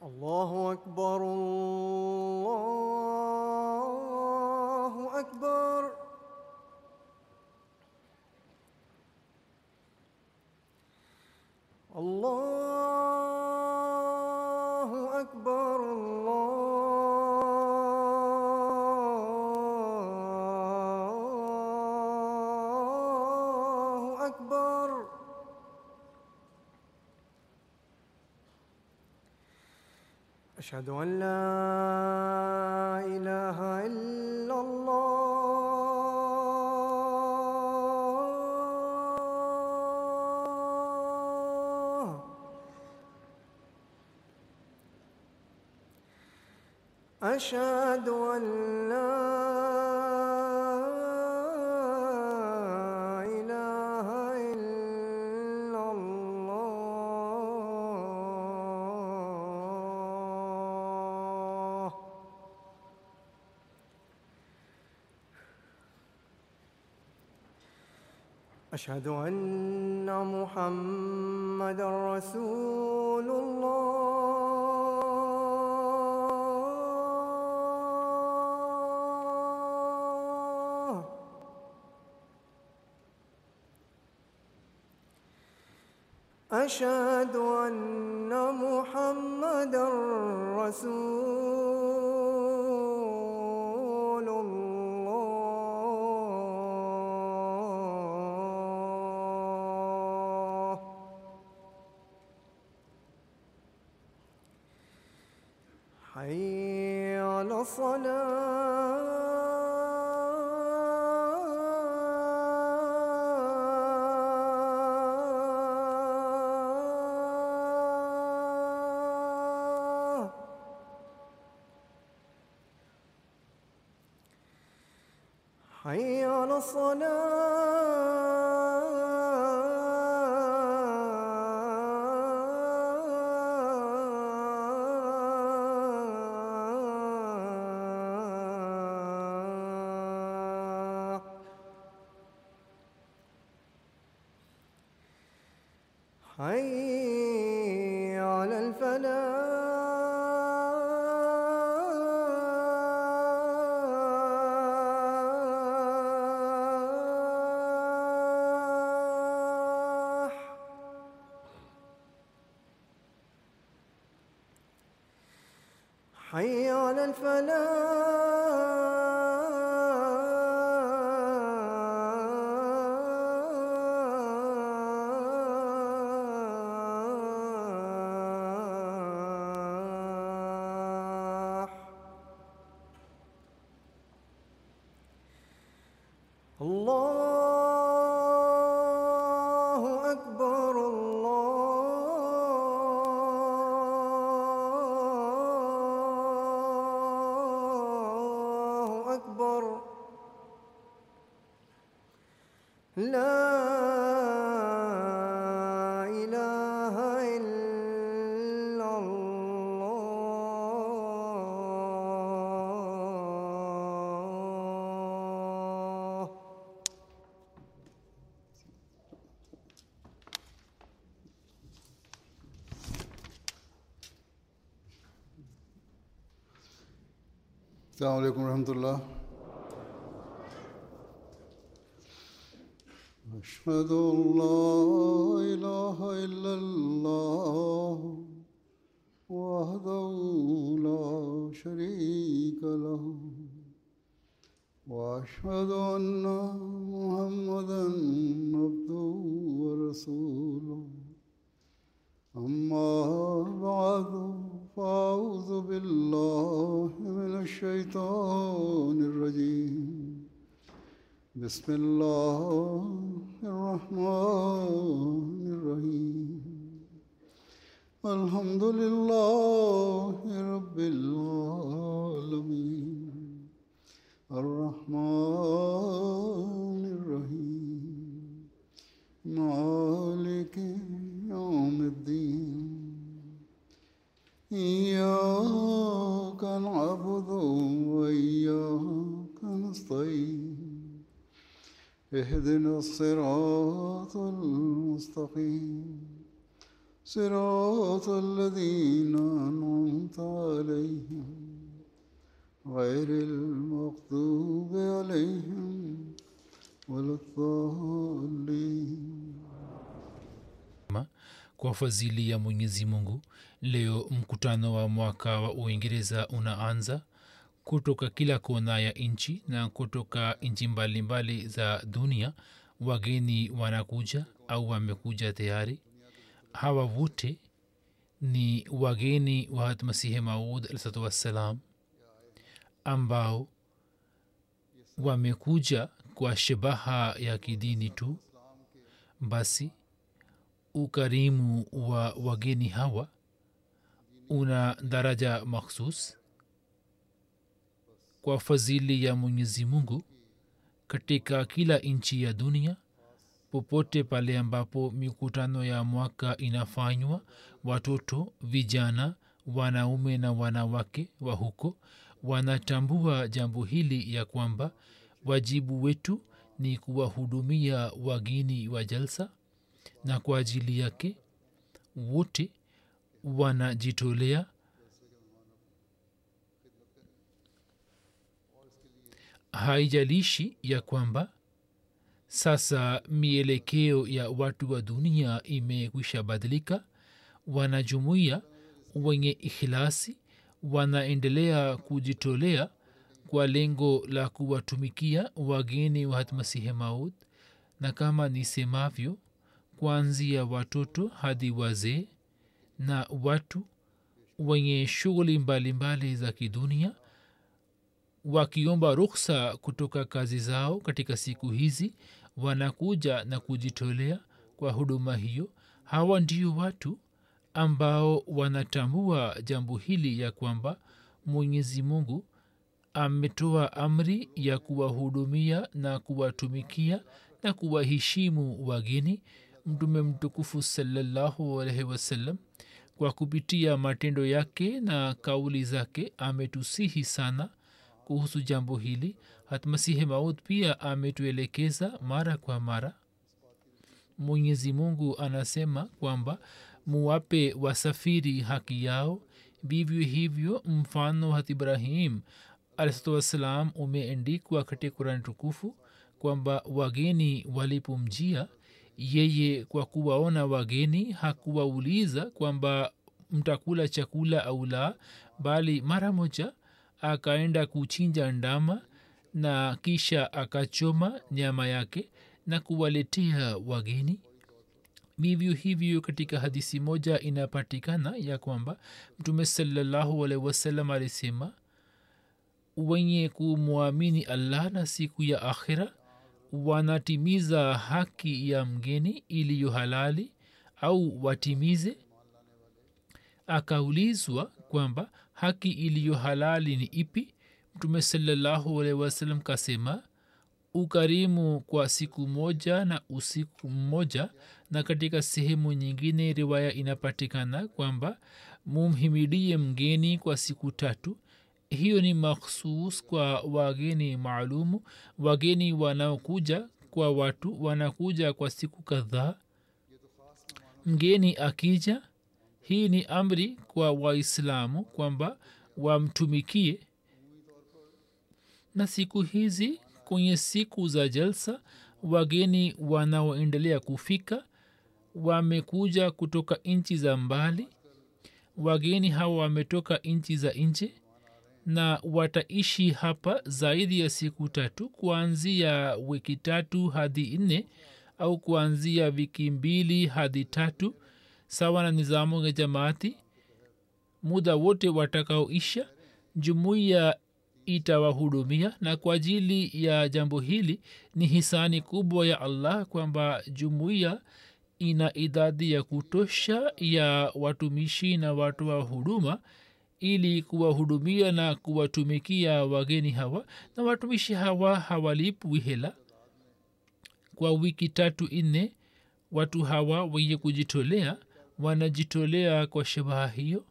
الله أكبر الله أكبر الله أكبر الله أكبر أشهد أن لا إله إلا الله أشهد أن لا إله إلا الله أشهد أن محمد رسول الله أشهد أن محمد رسول الله حي على الصلاة حي على الصلاة حي على الفلاح حي على الفلاح الله أكبر الله أكبر لا إله إلا الله السلام عليكم ورحمة الله أشهد أن لا إله إلا الله وحده لا شريك له وأشهد أن محمدا عبده ورسوله أما بعد فأعوذ بالله من الشيطان الرجيم بسم الله الرحمن الرحيم الحمد لله رب العالمين الرحمن الرحيم مالك يوم الدين إياك نعبد وإياك نستعين اهدنا الصراط المستقيم صراط الذين أنعمت عليهم غير المغضوب عليهم ولا الضالين kwa fadhili ya mwenyezi mungu leo mkutano wa mwaka wa uingereza unaanza kutoka kila kona ya nchi na kutoka nchi mbalimbali za dunia wageni wanakuja au wamekuja tayari hawa wote ni wageni wa masihi maud alsatu wassalam ambao wamekuja kwa shabaha ya kidini tu basi ukarimu wa wageni hawa una daraja makhsus kwa fadhili ya mwenyezi mungu katika kila nchi ya dunia popote pale ambapo mikutano ya mwaka inafanywa watoto vijana wanaume na wanawake wa huko wanatambua jambo hili ya kwamba wajibu wetu ni kuwahudumia wageni wa jalsa na kwa ajili yake wote wanajitolea haijalishi ya kwamba sasa mielekeo ya watu wa dunia imekwisha badilika wanajumuia wenye ikhilasi wanaendelea kujitolea kwa lengo la kuwatumikia wageni wa hatmasihi maud na kama nisemavyo kuanzia watoto hadi wazee na watu wenye shughuli mbalimbali za kidunia wakiomba ruksa kutoka kazi zao katika siku hizi wanakuja na kujitolea kwa huduma hiyo hawa ndio watu ambao wanatambua jambo hili ya kwamba mwenyezi mungu ametoa amri ya kuwahudumia na kuwatumikia na kuwaheshimu wageni mtume mtukufu salallahu alaihi wasallam kwa kupitia matendo yake na kauli zake ametusihi sana kuhusu jambo hili hatmasihi maud pia ametuelekeza mara kwa mara mwenyezi mungu anasema kwamba muwape wasafiri haki yao vivyo hivyo mfano hat ibrahim alahsatu wassalam umeendikwa katika kurani tukufu kwamba wageni walipomjia yeye kwa kuwaona wageni hakuwauliza kwamba mtakula chakula au la bali mara moja akaenda kuchinja ndama na kisha akachoma nyama yake na kuwaletea wageni vivyo hivyo katika hadisi moja inapatikana ya kwamba mtume salallahu alaihi wasallam alisema wenye kumwamini allah na siku ya akhira wanatimiza haki ya mgeni iliyo halali au watimize akaulizwa kwamba haki iliyo halali ni ipi mtume salallahu alaihi wasallam kasema ukarimu kwa siku moja na usiku mmoja na katika sehemu nyingine riwaya inapatikana kwamba mumhimidie mgeni kwa siku tatu hiyo ni makhsus kwa wageni maalumu wageni wanaokuja kwa watu wanakuja kwa siku kadhaa mgeni akija hii ni amri kwa waislamu kwamba wamtumikie na siku hizi kwenye siku za jalsa wageni wanaoendelea kufika wamekuja kutoka nchi za mbali wageni hawa wametoka nchi za nje na wataishi hapa zaidi ya siku tatu kuanzia wiki tatu hadi nne au kuanzia wiki mbili hadi tatu sawa na nizamu ya jamaati muda wote watakaoisha jumuiya itawahudumia na kwa ajili ya jambo hili ni hisani kubwa ya allah kwamba jumuiya ina idadi ya kutosha ya watumishi na watu wa huduma ili kuwahudumia na kuwatumikia wageni hawa na watumishi hawa hawalipwi hela kwa wiki tatu nne watu hawa wenye kujitolea wanajitolea kwa shabaha hiyo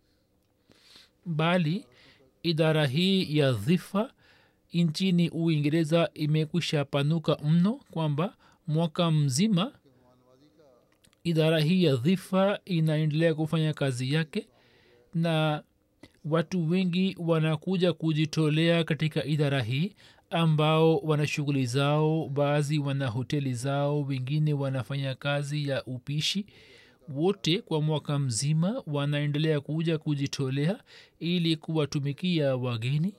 bali idara hii ya dhifa nchini uingereza imekwisha panuka mno kwamba mwaka mzima idara hii ya dhifa inaendelea kufanya kazi yake na watu wengi wanakuja kujitolea katika idara hii ambao wana shughuli zao baadhi wana hoteli zao wengine wanafanya kazi ya upishi wote kwa mwaka mzima wanaendelea kuja kujitolea ili kuwatumikia wageni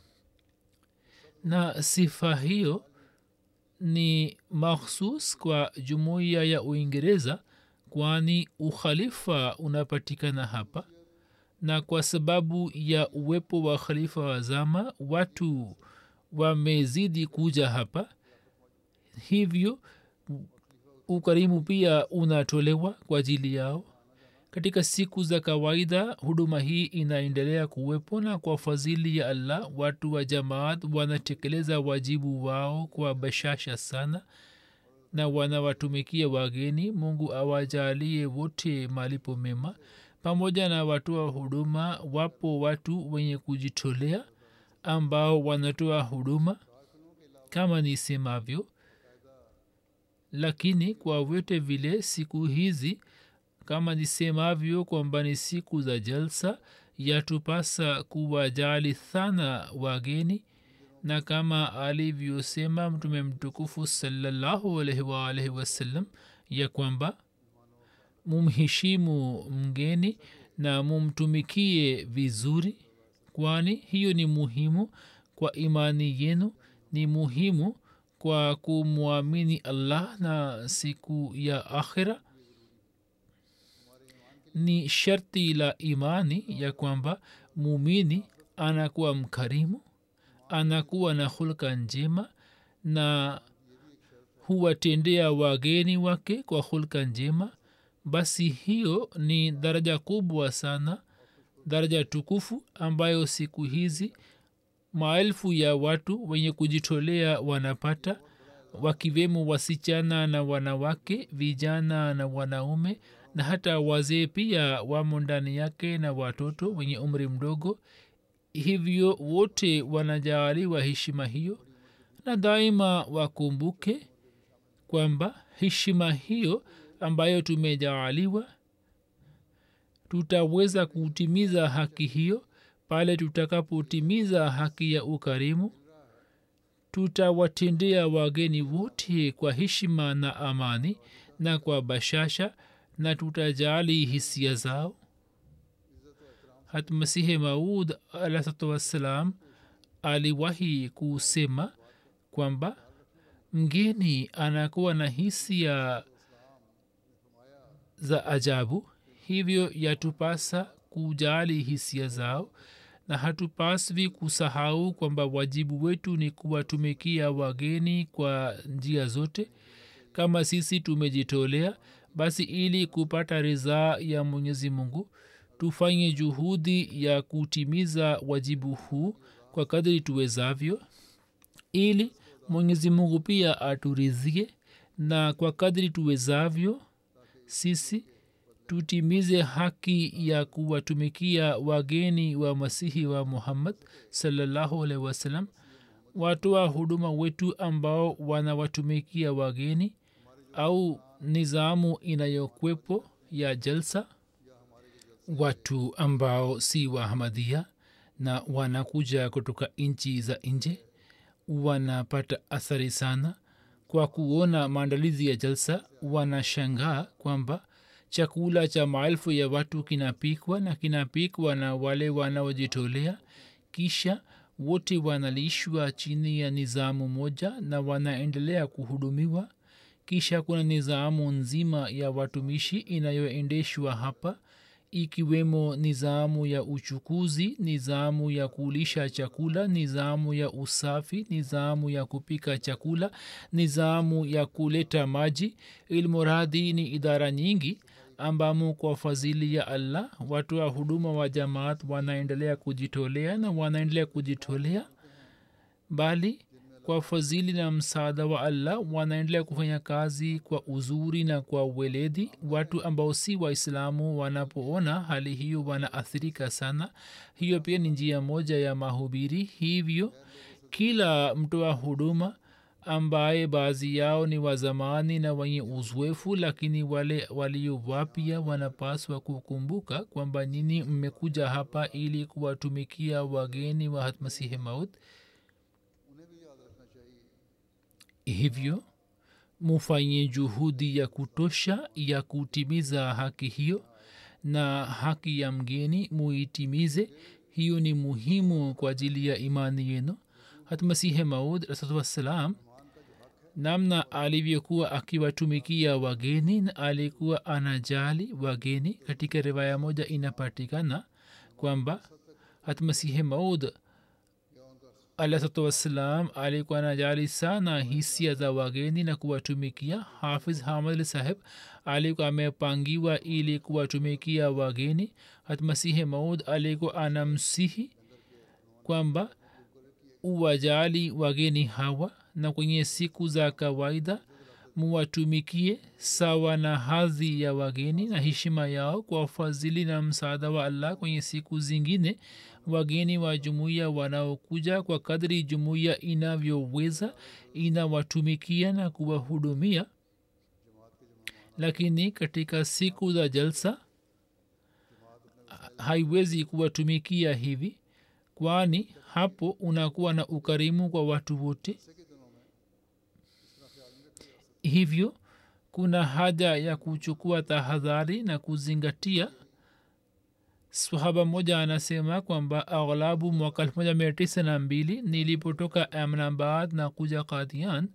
na sifa hiyo ni makhsus kwa jumuiya ya uingereza kwani ukhalifa unapatikana hapa na kwa sababu ya uwepo wa khalifa wa zama watu wamezidi kuja hapa hivyo ukarimu pia unatolewa kwa ajili yao katika siku za kawaida huduma hii inaendelea kuwepo na kwa fadhili ya allah watu wa jamaat wanatekeleza wajibu wao kwa bashasha sana na wanawatumikia wageni mungu awajalie wote malipo mema pamoja na watoa huduma wapo watu wenye kujitolea ambao wanatoa huduma kama nisemavyo lakini kwa vyote vile siku hizi kama nisemavyo kwamba ni siku za jalsa yatupasa kuwajali sana wageni na kama alivyosema mtume mtukufu salallahu alaihi waalaihi wasallam ya kwamba mumheshimu mgeni na mumtumikie vizuri kwani hiyo ni muhimu kwa imani yenu ni muhimu kwa kumwamini allah na siku ya akhira ni sharti la imani ya kwamba mumini anakuwa mkarimu anakuwa na hulka njema na huwatendea wageni wake kwa hulka njema basi hiyo ni daraja kubwa sana daraja tukufu ambayo siku hizi maelfu ya watu wenye kujitolea wanapata wakiwemo wasichana na wanawake vijana na wanaume na hata wazee pia wamo ndani yake na watoto wenye umri mdogo hivyo wote wanajaaliwa heshima hiyo na daima wakumbuke kwamba heshima hiyo ambayo tumejaaliwa tutaweza kutimiza haki hiyo pale tutakapotimiza haki ya ukarimu tutawatendea wageni wote kwa heshima na amani na kwa bashasha na tutajali hisia zao hat masihi maud alahsatu wassalam aliwahi kusema kwamba mgeni anakuwa na hisia za ajabu hivyo yatupasa kujali hisia zao na hatupaswi kusahau kwamba wajibu wetu ni kuwatumikia wageni kwa njia zote kama sisi tumejitolea basi ili kupata ridhaa ya mwenyezi mungu tufanye juhudi ya kutimiza wajibu huu kwa kadri tuwezavyo ili mwenyezi mungu pia aturidhie na kwa kadri tuwezavyo sisi tutimize haki ya kuwatumikia wageni wa masihi wa muhammad salallahu alaihi wasallam watoa huduma wetu ambao wanawatumikia wageni au nizamu inayokwepo ya jalsa watu ambao si wahamadia na wanakuja kutoka nchi za nje wanapata athari sana kwa kuona maandalizi ya jalsa wanashangaa kwamba chakula cha maelfu ya watu kinapikwa na kinapikwa na wale wanaojitolea kisha wote wanalishwa chini ya nizamu moja na wanaendelea kuhudumiwa kisha kuna nizamu nzima ya watumishi inayoendeshwa hapa ikiwemo nizamu ya uchukuzi nizamu ya kulisha chakula nizamu ya usafi nizamu ya kupika chakula nizamu ya kuleta maji ilmuradhi ni idara nyingi ambamo kwa fadhili ya allah watu wa huduma wa jamaat wanaendelea kujitolea na wanaendelea kujitolea bali kwa fadhili na msaada wa allah wanaendelea kufanya kazi kwa uzuri na kwa weledi watu ambao si waislamu wanapoona hali hiyo wanaathirika sana hiyo pia ni njia moja ya mahubiri hivyo kila mtoa huduma ambaye baadhi yao ni wazamani na wenye uzoefu lakini wale walio wapya wanapaswa kukumbuka kwamba nini mmekuja hapa ili kuwatumikia wageni wa hatmasihi maut hivyo mufanye juhudi ya kutosha ya kutimiza haki hiyo na haki ya mgeni muitimize hiyo ni muhimu kwa ajili ya imani yenu hatmasihe maud rasulatu wassalam namna alivyokuwa akiwatumikia wageni na alikuwa anajali wageni katika riwaya moja inapatikana kwamba hatmasihe maud alahsatu wassalam alikuwa anajali sana hisia za wageni na kuwatumikia hafiz hamad saheb alikuwa amepangiwa ili kuwatumikia wageni hatmasihi maud alikuwa anamsihi kwamba uwajali wageni hawa na kwenye siku za kawaida muwatumikie sawa na hadhi ya wageni na heshima yao kwa ufadhili na msaada wa allah kwenye siku zingine wageni wa jumuiya wanaokuja kwa kadri jumuiya inavyoweza inawatumikia na kuwahudumia lakini katika siku za jalsa haiwezi kuwatumikia hivi kwani hapo unakuwa na ukarimu kwa watu wote hivyo kuna haja ya kuchukua tahadhari na kuzingatia sahaba moja anasema kwamba aghlabu mwaka elfu moja mia tisa na mbili nilipotoka amnabad na kuja kadian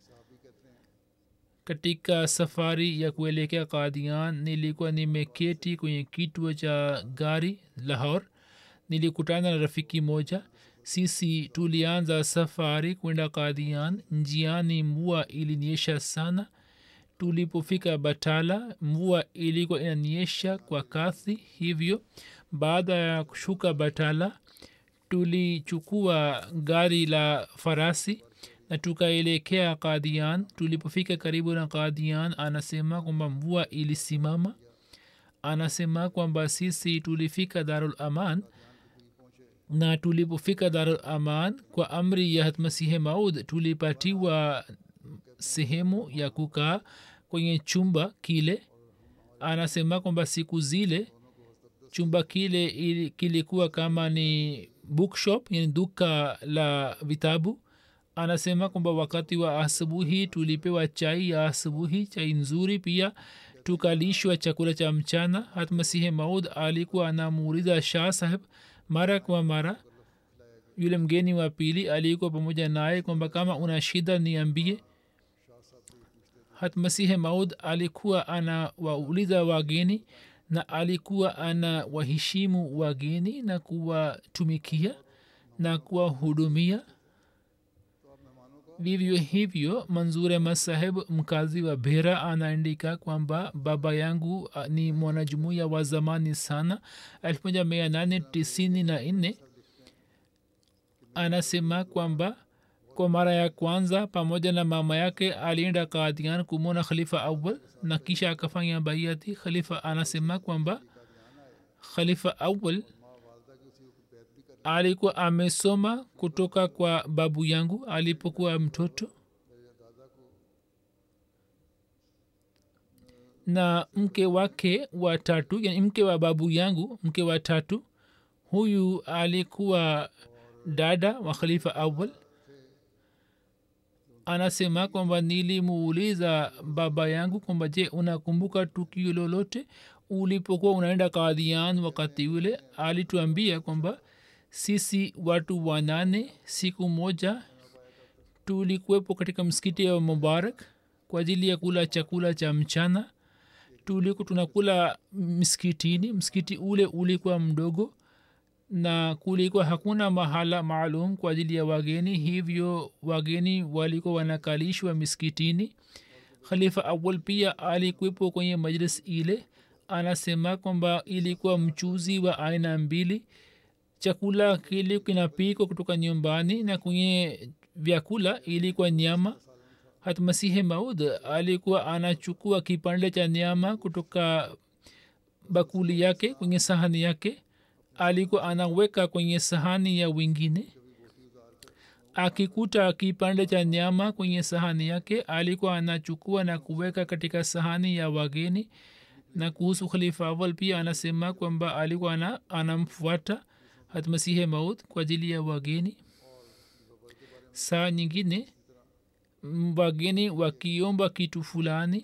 katika safari ya kuelekea kadian nilikuwa nimeketi kwenye kituo cha gari lahor nilikutana na rafiki moja sisi tulianza safari kwenda kadian njiani mvua iliniesha sana tulipofika batala mvua ilikuwa inaniesha kwa kasi hivyo baada ya kushuka batala tulichukua gari la farasi na tukaelekea kadian tulipofika karibu na kadian anasema kwamba mvua ilisimama anasema kwamba sisi tulifika darul aman na tulipofika darul aman kwa amri ya hatmasihe maud tulipatiwa sehemu ya kukaa kwenye chumba kile anasema kwamba siku zile chumba kile ili, kilikuwa kama ni bookshop yani duka la vitabu anasema kwamba wakati wa asubuhi tulipewa chai ya asubuhi chai nzuri pia tukalishwa chakula cha mchana hatmasihi maud alikuwa anamuuliza shah saheb mara kwa mara yule mgeni wa pili alikuwa pamoja naye kwamba kama una shida niambie hatmasihi maud alikuwa anawauliza wageni na alikuwa ana waheshimu wageni na kuwatumikia na kuwahudumia vivyo hivyo manzure masaheb mkazi wa bera anaandika kwamba baba yangu ni mwanajumuia wa zamani sana elfu moja mia nane tisini na nne anasema kwamba kwa mara ya kwanza pamoja na mama yake alienda kadian kumwona khalifa awal na kisha akafanya baiati khalifa anasema kwamba khalifa awal alikuwa amesoma kutoka kwa babu yangu alipokuwa mtoto na mke wake wa tatu yani mke wa babu yangu mke wa tatu huyu alikuwa dada wa khalifa awal anasema kwamba nilimuuliza baba yangu kwamba je unakumbuka tukio lolote ulipokuwa unaenda kadhian wakati ule alituambia kwamba sisi watu wanane siku moja tulikuwepo katika msikiti wa mubarak kwa ajili ya kula chakula cha mchana tuliku tunakula msikitini msikiti ule ulikuwa mdogo na kulikuwa hakuna mahala maalum kwa ajili ya wageni hivyo wageni walikuwa wanakalishwa miskitini khalifa awal pia alikuwepo kwenye majlis ile anasema kwamba ilikuwa mchuzi wa aina mbili chakula kile kinapikwa kutoka nyumbani na kwenye vyakula ilikuwa nyama hatmasihi maud alikuwa anachukua kipande cha nyama kutoka bakuli yake kwenye sahani yake alikuwa anaweka kwenye sahani ya wengine akikuta kipande cha nyama kwenye sahani yake alikuwa anachukua na kuweka katika sahani ya wageni na kuhusu khalifa awal pia anasema kwamba alikuwa ana, anamfuata hatmasihe maut kwa ajili ya wageni saa nyingine m- wageni wakiomba kitu fulani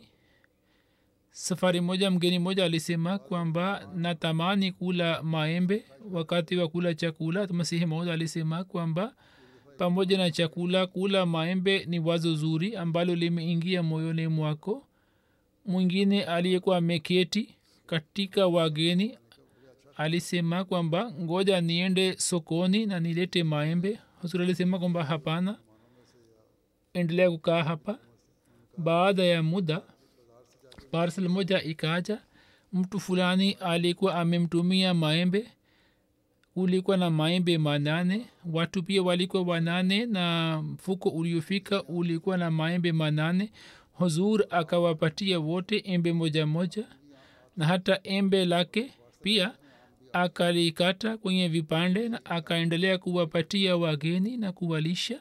safari moja mgeni moja alisema kwamba natamani kula maembe wakati wa kula chakula masihi maud alisema kwamba pamoja na chakula kula maembe ni wazo zuri ambalo limeingia moyoni mwako mwingine aliyekuwa ameketi katika wageni alisema kwamba ngoja niende sokoni na nilete maembe huzur alisema kwamba hapana endelea kukaa hapa baada ya muda parsel moja ikaja mtu fulani alikuwa amemtumia maembe kulikuwa na maembe manane watu pia walikuwa wanane na mfuko uliofika ulikuwa na maembe manane huzur akawapatia wote embe moja moja na hata embe lake pia akalikata kwenye vipande na akaendelea kuwapatia wageni na kuwalisha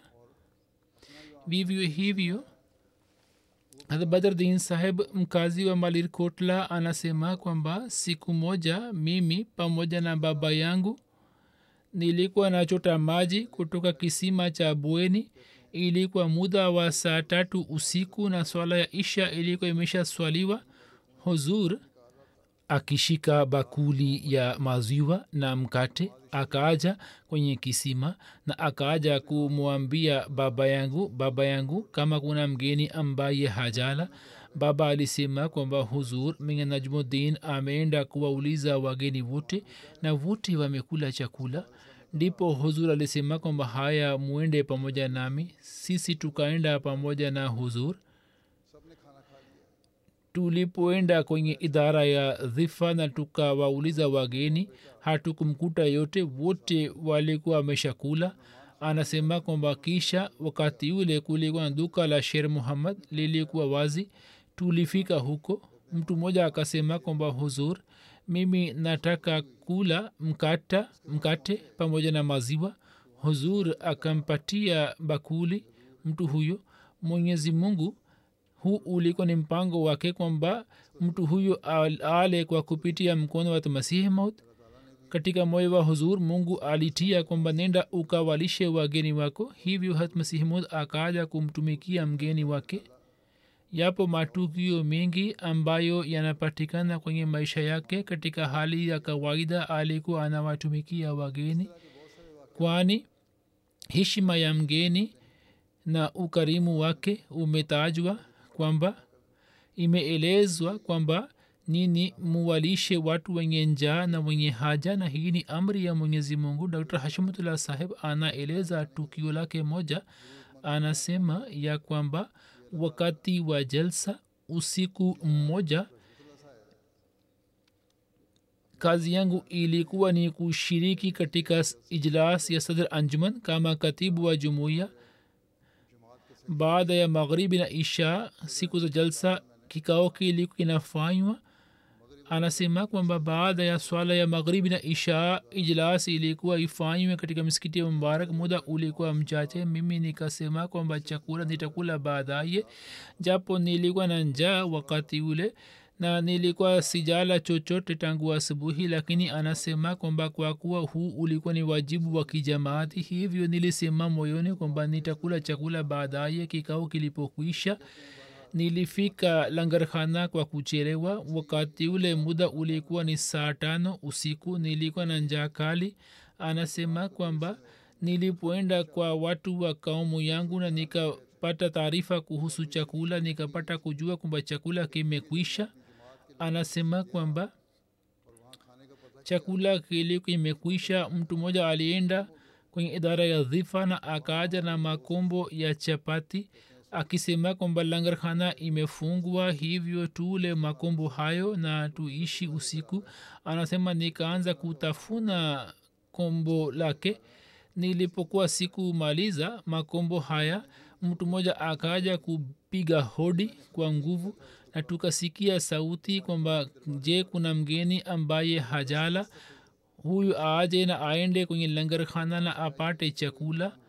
vivyo hivyo hata badrdin saheb mkazi wa malir kotla anasema kwamba siku moja mimi pamoja na baba yangu nilikuwa nachota maji kutoka kisima cha bweni ilikuwa muda wa saa tatu usiku na swala ya isha ilikuwa imesha swaliwa huzur akishika bakuli ya maziwa na mkate akaaja kwenye kisima na akaaja kumwambia baba yangu baba yangu kama kuna mgeni ambaye hajala baba alisema kwamba huzur minge najmuddin ameenda kuwauliza wageni wote na wote wamekula chakula ndipo huzur alisema kwamba haya muende pamoja nami sisi tukaenda pamoja na huzur tulipoenda kwenye idara ya dhifa na tukawauliza wageni hatukumkuta yote wote walikuwa wameshakula anasema kwamba kisha wakati ule kulikuwa na duka la sher muhammad lilikuwa wazi tulifika huko mtu mmoja akasema kwamba huzur mimi nataka kula mkata mkate pamoja na maziwa huzur akampatia bakuli mtu huyo mwenyezi mungu huu ulikuwa ni mpango wake kwamba mtu huyo ale kwa kupitia mkono wa masihi maut katika moyo wa huzur mungu alitia kwamba nenda ukawalishe wageni wako hivyo hat masihi maut akaja kumtumikia mgeni wake yapo matukio mengi ambayo yanapatikana kwenye maisha yake katika hali ya kawaida alikuwa anawatumikia wageni kwani heshima ya mgeni na ukarimu wake umetajwa kwamba imeelezwa kwamba nini muwalishe watu wenye njaa na wenye haja na hii ni amri ya mwenyezi mungu dr hashimutullah saheb anaeleza tukio lake moja anasema ya kwamba wakati wa jalsa usiku mmoja kazi yangu ilikuwa ni kushiriki katika ijlas ya sadr anjuman kama katibu wa jumuiya baada ya magharibi na isha siku za jalsa kikao kilikuwa kinafanywa anasema kwamba baada ya swala ya magharibi na isha ijlas ilikuwa ifanywe katika misikiti ya mubarak muda ulikuwa mchache mimi nikasema kwamba chakula nitakula baadaye japo nilikuwa na njaa wakati ule na nilikuwa sijala chochote tangu asubuhi lakini anasema kwamba kwa kuwa huu ulikuwa ni wajibu wa kijamaati hivyo nilisema moyoni kwamba nitakula chakula baadaye kikao kilipokwisha nilifika langarkhana kwa kuchelewa wakati ule muda ulikuwa ni saa tano usiku nilikuwa na njaa kali anasema kwamba nilipoenda kwa watu wa kaumu yangu na nikapata taarifa kuhusu chakula nikapata kujua kwamba chakula kimekwisha anasema kwamba chakula kilikuwa imekwisha mtu mmoja alienda kwenye idara ya dhifa na akaaja na makombo ya chapati akisema kwamba langarkhana imefungwa hivyo tule makombo hayo na tuishi usiku anasema nikaanza kutafuna kombo lake nilipokuwa siku maliza makombo haya mtu mmoja akaja kupiga hodi kwa nguvu na tukasikia sauti kwamba je kuna mgeni ambaye hajala huyu aje na aende kwenye langarkhana na apate chakula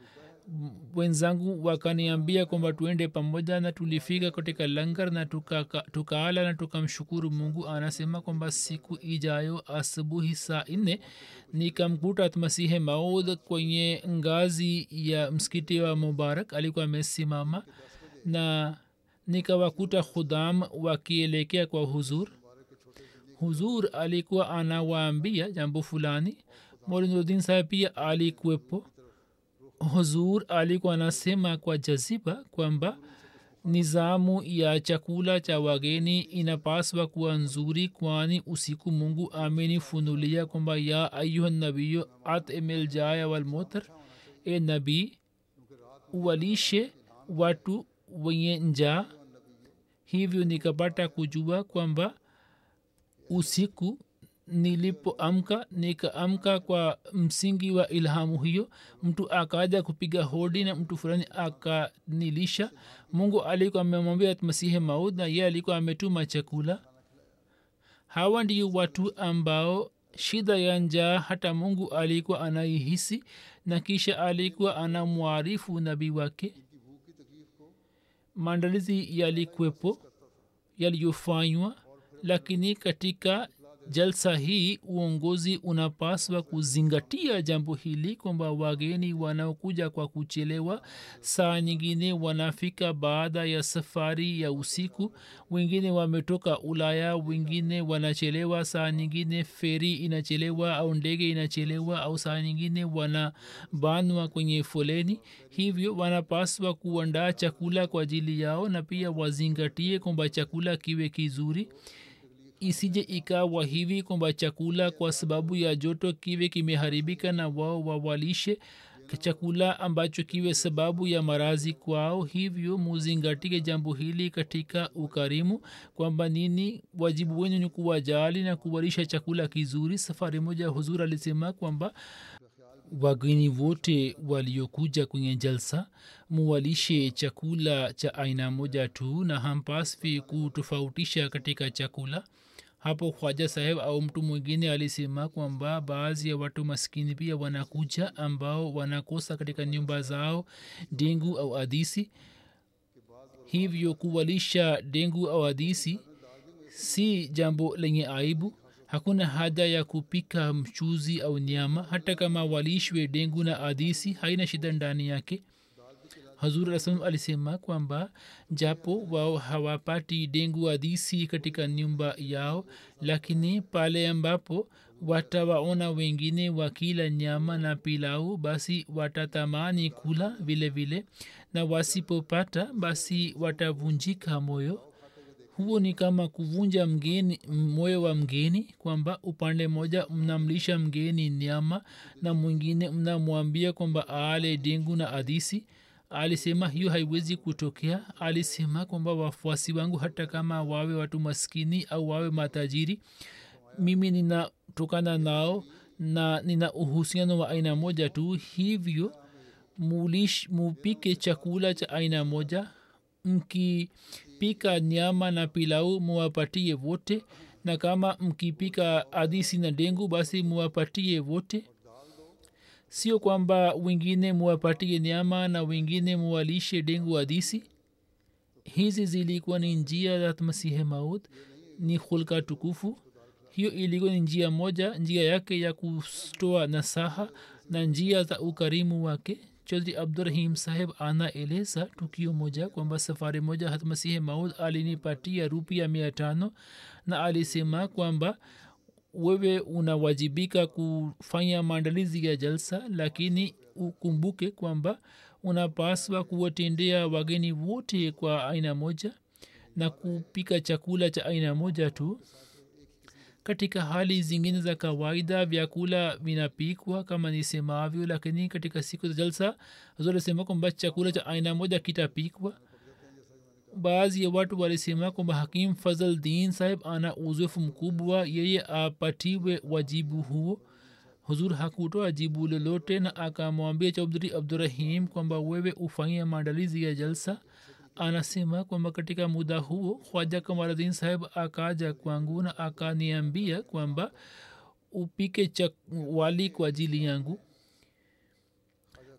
wenzangu wakaniambia kwamba tuende pamoja na tulifika katika langar na tukaala tuka na tukamshukuru mungu anasema kwamba siku ijayo asubuhi saa nne nikamkuta masihe maud kwenye ngazi ya msikiti wa mubarak alikuwa amesimama na nikawakuta khudam wakielekea kwa huzur huzur alikuwa anawaambia jambo fulani molinudin saheb pia alikuwepo huzur alikuwa anasema kwa jaziba kwamba nizamu ya chakula cha wageni inapaswa kuwa nzuri kwani usiku mungu amenifunulia kwamba ya ayuha nabiyo atimil jaya walmotar e nabii uwalishe watu wenye njaa hivyo nikapata kujua kwamba usiku nilipoamka nikaamka kwa msingi wa ilhamu hiyo mtu akaja kupiga hodi na mtu fulani akanilisha mungu alikuwa amemwambia masihi maud na ye alikuwa ametuma chakula hawa ndio watu ambao shida ya njaa hata mungu alikuwa anaihisi na kisha alikuwa anamwarifu nabii wake maandalizi yalikwepo yaliyofanywa lakini katika jalsa hii uongozi unapaswa kuzingatia jambo hili kwamba wageni wanaokuja kwa kuchelewa saa nyingine wanafika baada ya safari ya usiku wengine wametoka ulaya wengine wanachelewa saa nyingine feri inachelewa au ndege inachelewa au saa nyingine wanabanwa kwenye foleni hivyo wanapaswa kuandaa chakula kwa ajili yao na pia wazingatie kwamba chakula kiwe kizuri isije ikawa hivi kwamba chakula kwa sababu ya joto kiwe kimeharibika na wao wawalishe chakula ambacho kiwe sababu ya marazi kwao hivyo muzingatie jambo hili katika ukarimu kwamba nini wajibu wenu ni kuwajali na kuwalisha chakula kizuri safari moja huzur alisema kwamba wageni wote waliokuja kwenye jalsa muwalishe chakula cha aina moja tu na hampaswi kutofautisha katika chakula hapo khwaja saheb au mtu mwingine alisema kwamba baadhi ya watu maskini pia wanakuja ambao wanakosa katika nyumba zao dengu au adisi hivyo kuwalisha dengu au adisi si jambo lenye aibu hakuna haja ya kupika mchuzi au nyama hata kama walishwe dengu na adisi haina shida ndani yake hazur rasam alisema kwamba japo wao hawapati dengu adisi katika nyumba yao lakini pale ambapo watawaona wengine wakila nyama na pilau basi watatamani kula vile vile na wasipopata basi watavunjika moyo huo ni kama kuvunja mgeni moyo wa mgeni kwamba upande mmoja mnamlisha mgeni nyama na mwingine mnamwambia kwamba aale dengu na adisi alisema hiyo haiwezi kutokea alisema kwamba wafuasi wangu hata kama wawe watu maskini au wawe matajiri mimi ninatokana nao na nina uhusiano wa aina moja tu hivyo mulish mupike chakula cha aina moja mkipika nyama na pilau muwapatie wote na kama mkipika adisi na dengu basi muwapatie wote sio kwamba wengine muwapatie nyama na wengine muwalishe dengu adisi hizi zilikuwa ni njia za masihe maud ni hulka tukufu hiyo ilikuwa ni njia moja njia yake ya kutoa nasaha na njia za ukarimu wake chodri abdurahim saheb anaeleza tukio moja kwamba safari moja hatmasihi maud alinipatia rupia mia tano na alisema kwamba wewe unawajibika kufanya maandalizi ya jalsa lakini ukumbuke kwamba unapaswa kuwatendea wageni wote kwa aina moja na kupika chakula cha aina moja tu katika hali zingine za kawaida vyakula vinapikwa kama nisemavyo lakini katika siku za jalsa zolisema kwamba chakula cha aina moja kitapikwa baadhi ya watu walisema kwamba hakim fazl din sahib ana uzoefu mkubwa yeye apatiwe wajibu huo huzur hakutoa jibu lolote na akamwambia chaudhuri abdurahim kwamba wewe ufanyia maandalizi ya jalsa anasema kwamba katika muda huo khwaja kamaradin saheb akaja kwangu na akaniambia kwamba upike chak wali kwa ajili yangu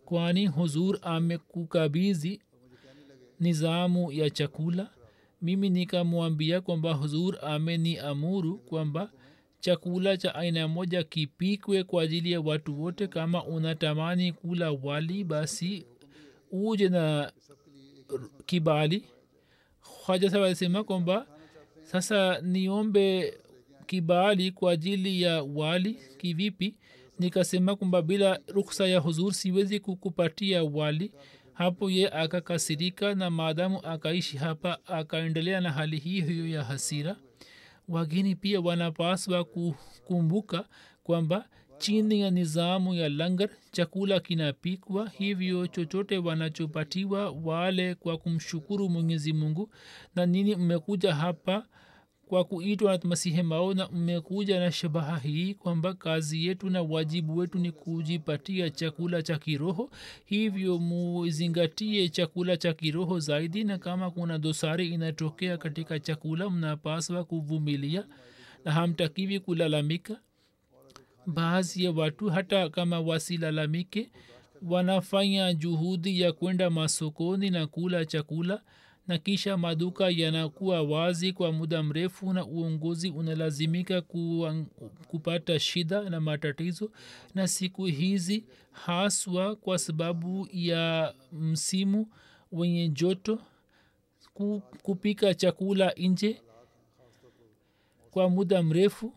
kwani huzur amekukabizi nizamu ya chakula mimi nikamwambia kwamba huzur ameniamuru kwamba chakula cha aina moja kipikwe kwa ajili ya watu wote kama unatamani kula wali basi uje na kibali haja sawa alisema kwamba sasa niombe kibali kwa ajili ya wali kivipi nikasema kwamba bila ruksa ya huzur siwezi kukupatia wali hapo ye akakasirika na maadamu akaishi hapa akaendelea na hali hiyo hiyo ya hasira wageni pia wanapaswa kukumbuka kwamba chini ya nizamu ya langar chakula kinapikwa hivyo chochote wanachopatiwa wale kwa kumshukuru mwenyezi mungu na nini mmekuja hapa kwa kuitwa na masihi mao na mmekuja na shabaha hii kwamba kazi yetu na wajibu wetu ni kujipatia chakula cha kiroho hivyo muzingatie chakula cha kiroho zaidi na kama kuna dosari inatokea katika chakula mnapaswa kuvumilia na hamtakiwi kulalamika baadhi ya watu hata kama wasilalamike wanafanya juhudi ya kwenda masokoni na kula chakula na kisha maduka yanakuwa wazi kwa muda mrefu na uongozi unalazimika kuang, kupata shida na matatizo na siku hizi haswa kwa sababu ya msimu wenye joto kupika chakula nje kwa muda mrefu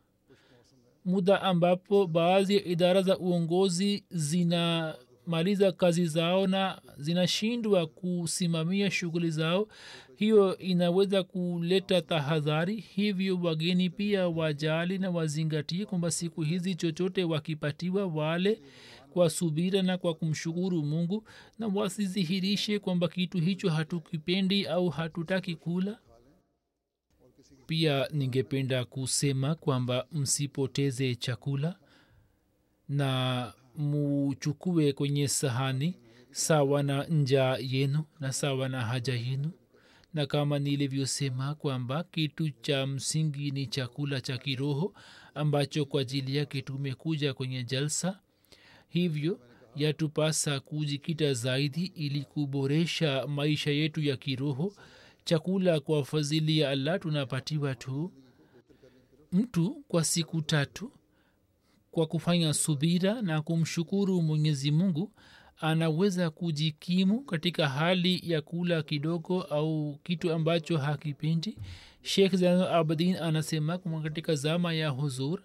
muda ambapo baadhi ya idara za uongozi zinamaliza kazi zao na zinashindwa kusimamia shughuli zao hiyo inaweza kuleta tahadhari hivyo wageni pia wajali na wazingatie kwamba siku hizi chochote wakipatiwa wale kwa subira na kwa kumshukuru mungu na wasidhihirishe kwamba kitu hicho hatukipendi au hatutaki kula pia ningependa kusema kwamba msipoteze chakula na muchukue kwenye sahani sawa na njaa yenu na sawa na haja yenu na kama nilivyosema kwamba kitu cha msingi ni chakula cha kiroho ambacho kwa ajili yake tumekuja kwenye jalsa hivyo yatupasa kujikita zaidi ili kuboresha maisha yetu ya kiroho chakula kwa fadhili ya allah tunapatiwa tu mtu kwa siku tatu kwa kufanya subira na kumshukuru mwenyezi mungu anaweza kujikimu katika hali ya kula kidogo au kitu ambacho hakipendi shekh zainul abidin anasema kwamba katika zama ya huzur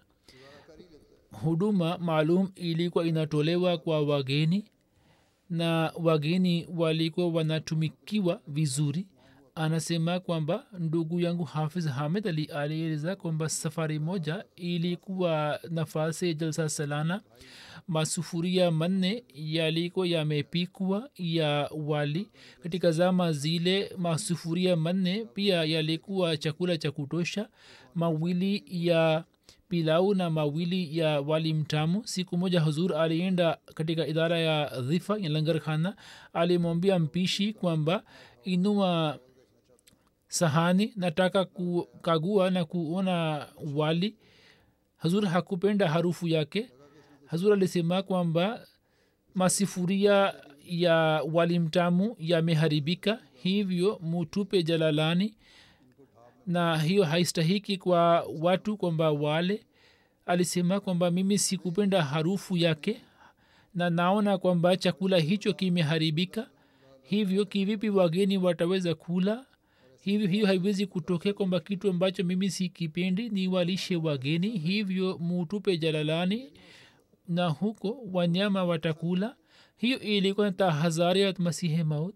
huduma maalum ilikuwa inatolewa kwa wageni na wageni walikuwa wanatumikiwa vizuri anasema kwamba ndugu yangu hafiz hamid ali alieleza kwamba safari moja ilikuwa nafasi jalsa salana masufuria manne yalikuwa yamepikwa ya wali katika zama zile masufuria manne pia yalikuwa chakula cha kutosha mawili ya pilau na mawili ya wali mtamu siku moja huzur alienda katika idara ya dhifa ya langar khana alimwambia mpishi kwamba inua sahani nataka kukagua na kuona wali hazur hakupenda harufu yake hazur alisema kwamba masifuria ya wali mtamu yameharibika hivyo mutupe jalalani na hiyo haistahiki kwa watu kwamba wale alisema kwamba mimi sikupenda harufu yake na naona kwamba chakula hicho kimeharibika hivyo kivipi wageni wataweza kula hivyo hiyo haiwezi kutokea kwamba kitu ambacho mimi sikipendi ni walishe wageni hivyo mutupe jalalani na huko wanyama watakula hiyo ilikuwa tahadhari ya masihe maut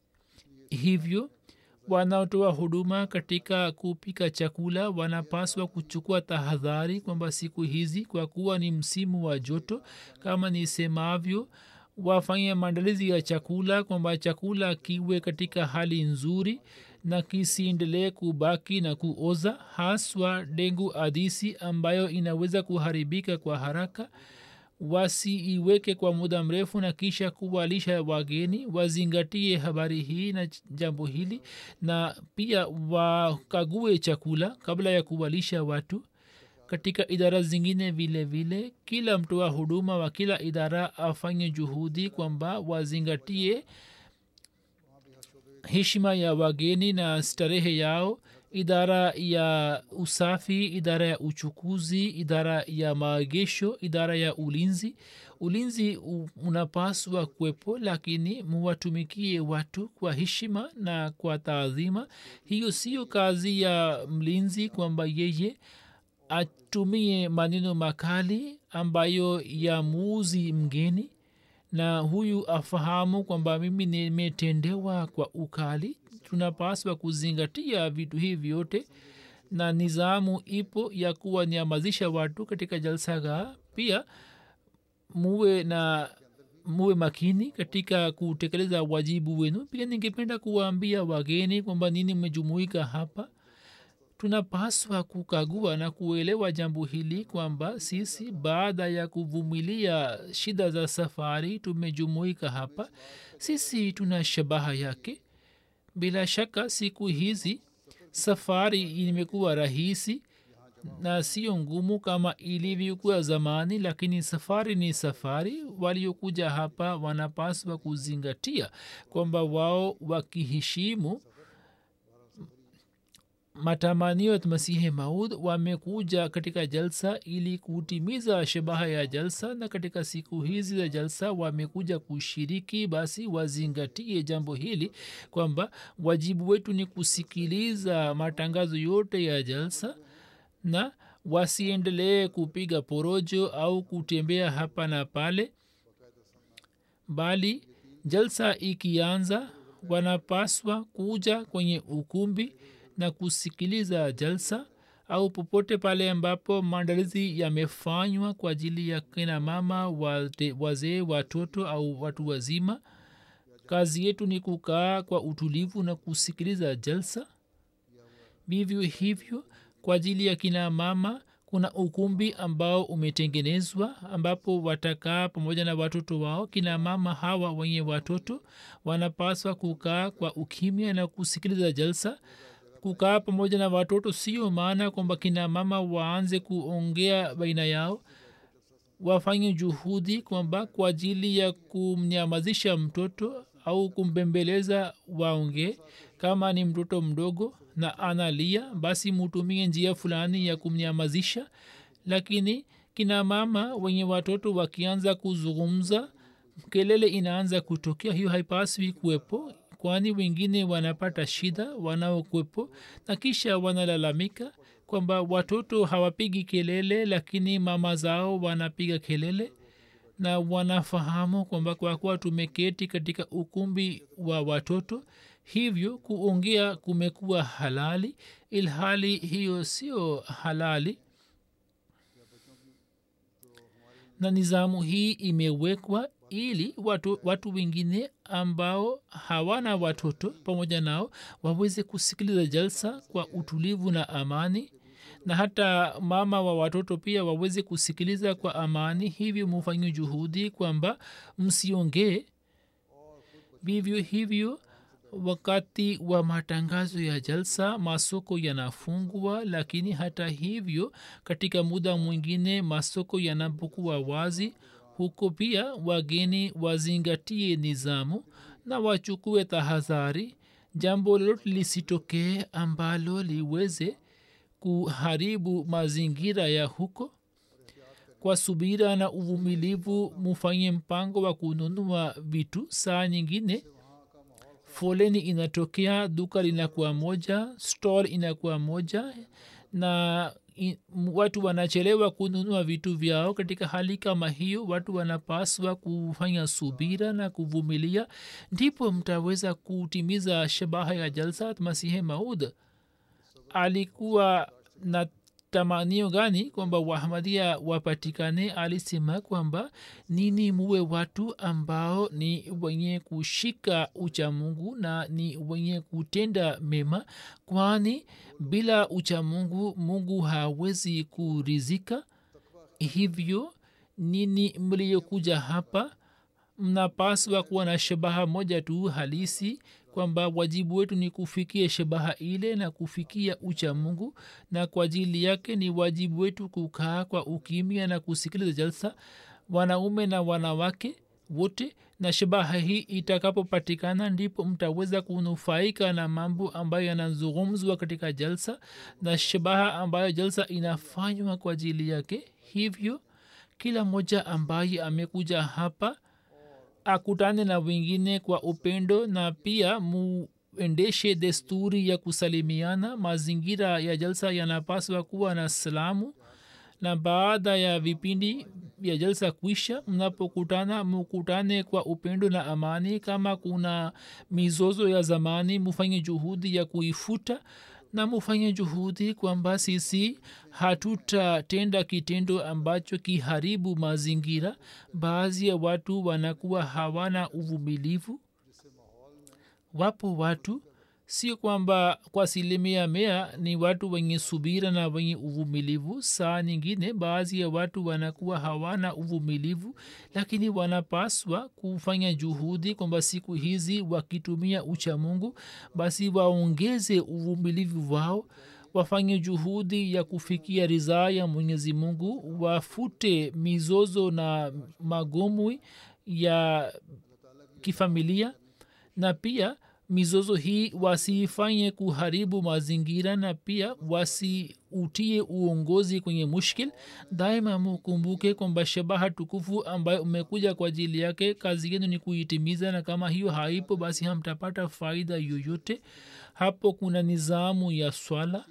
hivyo wanaotoa huduma katika kupika chakula wanapaswa kuchukua tahadhari kwamba siku hizi kwa kuwa ni msimu wa joto kama nisemavyo wafanye maandalizi ya chakula kwamba chakula kiwe katika hali nzuri na kisiendelee kubaki na kuoza haswa dengu adisi ambayo inaweza kuharibika kwa haraka wasiiweke kwa muda mrefu na kisha kuwalisha wageni wazingatie habari hii na jambo hili na pia wakague chakula kabla ya kuwalisha watu katika idara zingine vile vile kila mtoa huduma wa kila idara afanye juhudi kwamba wazingatie heshima ya wageni na starehe yao idara ya usafi idara ya uchukuzi idara ya maagesho idara ya ulinzi ulinzi u- unapaswa kuwepo lakini muwatumikie watu kwa heshima na kwa taadhima hiyo siyo kazi ya mlinzi kwamba yeye atumie maneno makali ambayo yamuuzi mgeni na huyu afahamu kwamba mimi nimetendewa kwa ukali tunapaswa kuzingatia vitu hivi vyote na nizamu ipo ya kuwanyamazisha watu katika jalsaga pia muwe na muwe makini katika kutekeleza wajibu wenu pia ningependa kuwaambia wageni kwamba nini mmejumuika hapa tunapaswa kukagua na kuelewa jambo hili kwamba sisi baada ya kuvumilia shida za safari tumejumuika hapa sisi tuna shabaha yake bila shaka siku hizi safari imekuwa rahisi na sio ngumu kama ilivyokuwa zamani lakini safari ni safari waliokuja hapa wanapaswa kuzingatia kwamba wao wakiheshimu matamanio ya masihi maud wamekuja katika jalsa ili kutimiza shabaha ya jalsa na katika siku hizi za jalsa wamekuja kushiriki basi wazingatie jambo hili kwamba wajibu wetu ni kusikiliza matangazo yote ya jalsa na wasiendelee kupiga porojo au kutembea hapa na pale bali jalsa ikianza wanapaswa kuja kwenye ukumbi na kusikiliza jalsa au popote pale ambapo maandalizi yamefanywa kwa ajili ya kina mama wate- wazee watoto au watu wazima kazi yetu ni kukaa kwa utulivu na kusikiliza jalsa vivyo hivyo kwa ajili ya kina mama kuna ukumbi ambao umetengenezwa ambapo watakaa pamoja na watoto wao kina mama hawa wenye watoto wanapaswa kukaa kwa ukimya na kusikiliza jalsa kukaa pamoja na watoto sio maana kwamba kina mama waanze kuongea baina yao wafanye juhudi kwamba kwa ajili ya kumnyamazisha mtoto au kumbembeleza waongee kama ni mtoto mdogo na analia basi mutumie njia fulani ya kumnyamazisha lakini kina mama wenye watoto wakianza kuzungumza kelele inaanza kutokea hiyo haipaswi kuwepo kwani wengine wanapata shida wanaokwepo na kisha wanalalamika kwamba watoto hawapigi kelele lakini mama zao wanapiga kelele na wanafahamu kwamba kwa kuwa tumeketi katika ukumbi wa watoto hivyo kuongea kumekuwa halali ilhali hiyo sio halali na nizamu hii imewekwa ili watu, watu wengine ambao hawana watoto pamoja nao waweze kusikiliza jalsa kwa utulivu na amani na hata mama wa watoto pia waweze kusikiliza kwa amani hivyo mufanye juhudi kwamba msiongee vivyo hivyo wakati wa matangazo ya jalsa masoko yanafungwa lakini hata hivyo katika muda mwingine masoko yanapokuwa wazi huko pia wageni wazingatie nizamu na wachukue tahadhari jambo lolote lisitokee ambalo liweze kuharibu mazingira ya huko kwa subira na uvumilivu mufanye mpango wa kununua vitu saa nyingine foleni inatokea duka linakuwa moja stall inakuwa moja na i, watu wanachelewa kununua vitu vyao katika hali kama hiyo watu wanapaswa kufanya subira na kuvumilia ndipo mtaweza kutimiza shabaha ya jalsat masihe maud alikuwa na tamanio gani kwamba wahamadia wapatikane alisema kwamba nini muwe watu ambao ni wenye kushika uchamungu na ni wenye kutenda mema kwani bila uchamungu mungu hawezi kurizika hivyo nini mliyokuja hapa mnapaswa kuwa na shabaha moja tu halisi kwamba wajibu wetu ni kufikia shabaha ile na kufikia ucha mungu na kwa ajili yake ni wajibu wetu kukaa kwa ukimya na kusikiliza jalsa wanaume na wanawake wote na shabaha hii itakapopatikana ndipo mtaweza kunufaika na mambo ambayo yanazungumzwa katika jalsa na shabaha ambayo jalsa inafanywa kwa ajili yake hivyo kila mmoja ambaye amekuja hapa akutane na wengine kwa upendo na pia muendeshe desturi ya kusalimiana mazingira ya jalsa yanapaswa kuwa na salamu na baada ya vipindi vya jalsa kuisha mnapokutana mukutane kwa upendo na amani kama kuna mizozo ya zamani mufanye juhudi ya kuifuta na mufanye juhudi kwamba sisi hatutatenda kitendo ambacho kiharibu mazingira baadhi ya watu wanakuwa hawana uvumilivu wapo watu sio kwamba kwa asilimia mea ni watu wenye subira na wenye uvumilivu saa nyingine baadhi ya watu wanakuwa hawana uvumilivu lakini wanapaswa kufanya juhudi kwamba siku hizi wakitumia ucha mungu basi waongeze uvumilivu wao wafanye juhudi ya kufikia ridhaa ya mwenyezi mungu wafute mizozo na magomwi ya kifamilia na pia mizozo hii wasiifanye kuharibu mazingira na pia wasiutie uongozi kwenye mushkil daima mukumbuke kwamba shabaha tukufu ambayo umekuja kwa ajili yake kazi yenu ni kuitimiza na kama hiyo haipo basi hamtapata faida yoyote hapo kuna nizamu ya swala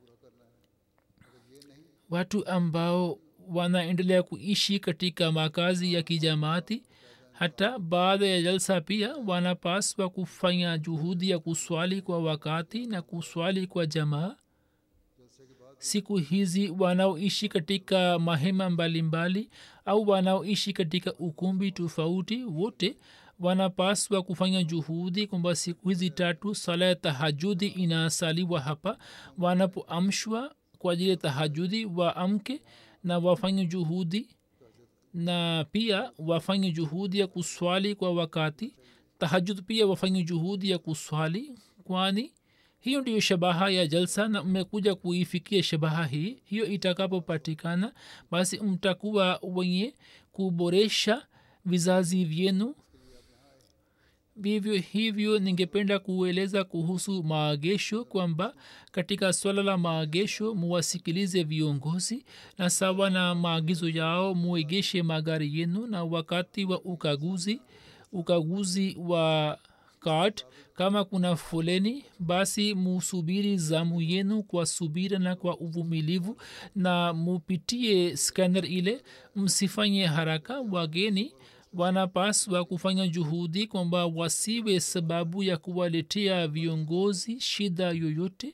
watu ambao wanaendelea kuishi katika makazi ya kijamaati hata baada ya jalsa pia wanapaswa kufanya juhudi ya kuswali kwa wakati na kuswali kwa jamaa siku hizi wanaoishi katika mahema mbalimbali mbali, au wanaoishi katika ukumbi tofauti wote wanapaswa kufanya juhudi kwamba siku hizi tatu sala ya tahajudi inasaliwa hapa wanapoamshwa kwa ajili ya tahajudi waamke na wafanye juhudi na pia wafanye juhudi ya kuswali kwa wakati tahajud pia wafanye juhudi ya kuswali kwani hiyo ndiyo shabaha ya jalsa na mmekuja kuifikia shabaha hii hiyo itakapopatikana basi mtakuwa wenye kuboresha vizazi vyenu vivyo hivyo ningependa kueleza kuhusu maagesho kwamba katika swala la maagesho muwasikilize viongozi na sawa na maagizo yao muegeshe magari yenu na wakati wa ukaguzi ukaguzi wa card kama kuna foleni basi musubiri zamu yenu kwa subira na kwa uvumilivu na mupitie scanner ile msifanye haraka wageni wanapaswa kufanya juhudi kwamba wasiwe sababu ya kuwaletea viongozi shida yoyote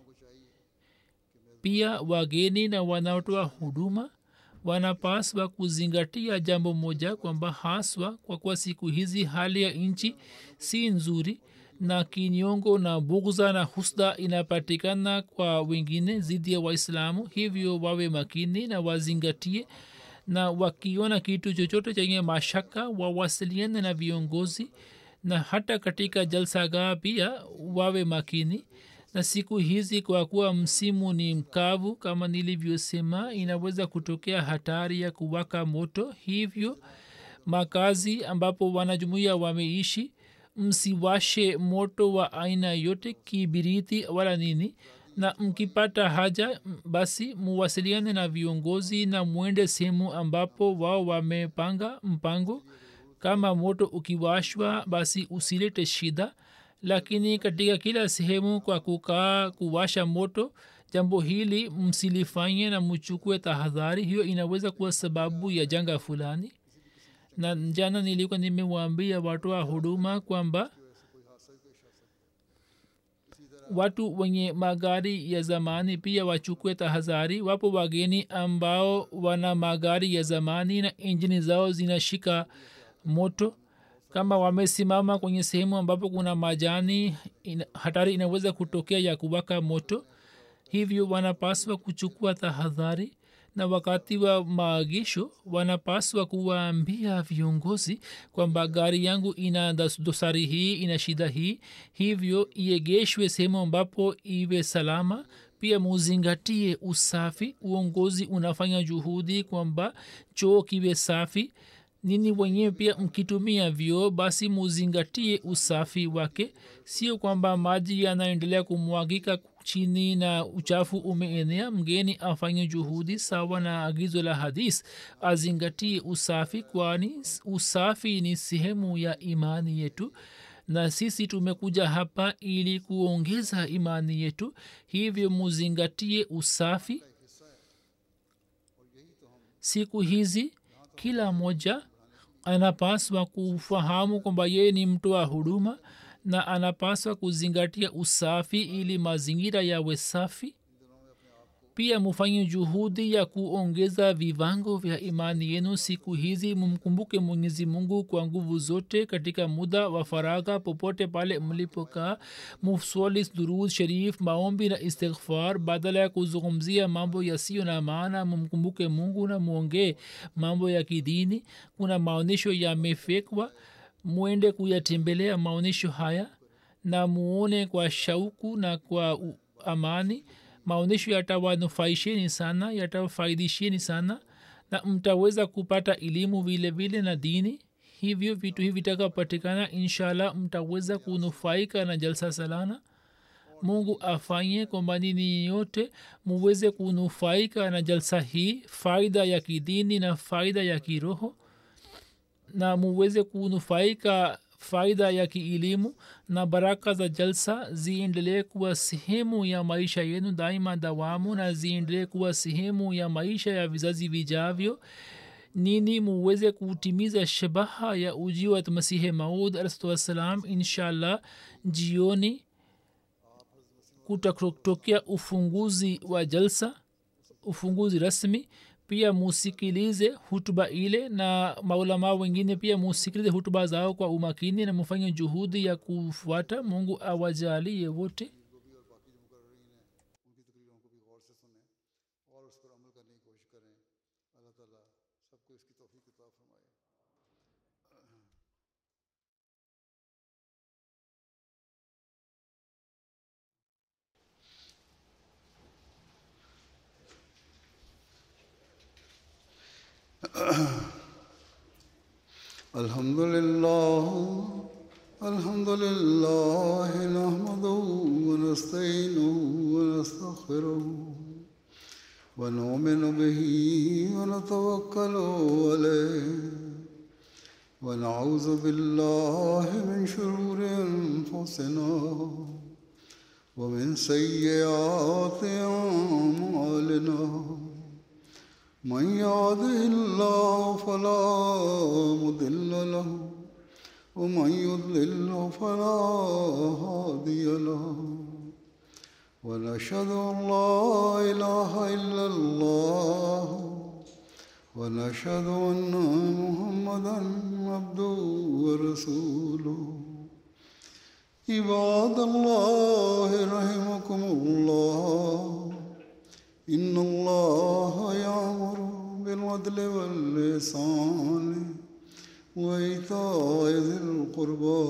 pia wageni na wanaotoa huduma wanapaswa kuzingatia jambo moja kwamba haswa kwa kuwa siku hizi hali ya nchi si nzuri na kinyongo na bugza na husda inapatikana kwa wengine zidi ya waislamu hivyo wawe makini na wazingatie na wakiona kitu chochote chenye mashaka wawasiliane na viongozi na hata katika jalsagaa pia wawe makini na siku hizi kwa kuwa msimu ni mkavu kama nilivyosema inaweza kutokea hatari ya kuwaka moto hivyo makazi ambapo wanajumuia wameishi msiwashe moto wa aina yote kibiriti wala nini na mkipata haja basi muwasiliane na viongozi na mwende sehemu ambapo wao wamepanga mpango kama moto ukiwashwa basi usilete shida lakini katika kila sehemu kwa kukaa kuwasha moto jambo hili msilifanye na mchukue tahadhari hiyo inaweza kuwa sababu ya janga fulani na jana nilikuwa nimewaambia watoa huduma kwamba watu wenye magari ya zamani pia wachukue tahadhari wapo wageni ambao wana magari ya zamani na injini zao zinashika moto kama wamesimama kwenye sehemu ambapo kuna majani ina, hatari inaweza kutokea ya kuwaka moto hivyo wanapaswa kuchukua tahadhari na wakati wa maagisho wanapaswa kuwaambia viongozi kwamba gari yangu ina das- dosari hii ina shida hii hivyo iegeshwe sehemu ambapo iwe salama pia muzingatie usafi uongozi unafanya juhudi kwamba choo kiwe safi nini wenyewe pia mkitumia vyoo basi muzingatie usafi wake sio kwamba maji yanaendelea kumwagika chini na uchafu umeenea mgeni afanye juhudi sawa na agizo la hadis azingatie usafi kwani usafi ni sehemu ya imani yetu na sisi tumekuja hapa ili kuongeza imani yetu hivyo muzingatie usafi siku hizi kila mmoja anapaswa kufahamu kwamba yeye ni mtu wa huduma na anapaswa kuzingatia usafi ili mazingira yawe safi pia mufanye juhudi ya kuongeza viwango vya imani yenu siku hizi mumkumbuke mwenyezi mungu kwa nguvu zote katika muda wa faragha popote pale mlipokaa mufswali durud sharif maombi na istighfar badala ya kuzungumzia mambo yasiyo na maana mumkumbuke mungu na mwongee mambo ya kidini kuna maonyesho yamefekwa mwende kuyatembelea maonyesho haya na muone kwa shauku na kwa u- amani maonyesho yatawanufaisheni sana yatawafaidisheni sana na mtaweza kupata elimu vile vile na dini hivyo vitu hivi vitakapatikana inshallah mtaweza kunufaika na jalsa salana mungu afanye kwamba nini yote muweze kunufaika na jalsa hii faida ya kidini na faida ya kiroho na muweze kunufaika faida ya kielimu na baraka za jalsa ziendelee kuwa sehemu ya maisha yenu daima dawamu na ziendelee kuwa sehemu ya maisha ya vizazi vijavyo nini muweze kutimiza shabaha ya ujio wa masihi maud alahsatu wassalam inshallah jioni kutatokea ufunguzi wa jalsa ufunguzi rasmi pia musikilize hutuba ile na maulama wengine pia musikilize hutuba zao kwa umakini na mufanye juhudi ya kufuata mungu awajalie wote उनकी तकरीरों को भी गौर से सुने और उस पर अमल करने की कोशिश करें अल्लाह ताला सबको इसकी तौफीक किताब फरमाए الحمد لله الحمد لله نحمده ونستعينه ونستغفره ونؤمن به ونتوكل عليه ونعوذ بالله من شرور انفسنا ومن سيئات اعمالنا من يهده الله فلا مضل له ومن يضلل فلا هادي له ونشهد ان لا اله الا الله ونشهد ان محمدا عبده ورسوله عباد الله رحمكم الله إن الله يأمر بالعدل واللسان وإيتاء ذي القربى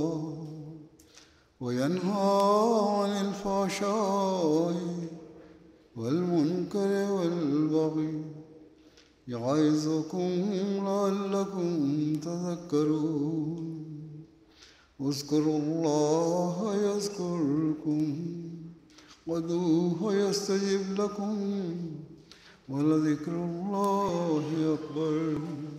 وينهى عن الفحشاء والمنكر والبغي يعظكم لعلكم تذكرون اذكروا الله يذكركم ودوه يستجب لكم ولذكر الله أكبر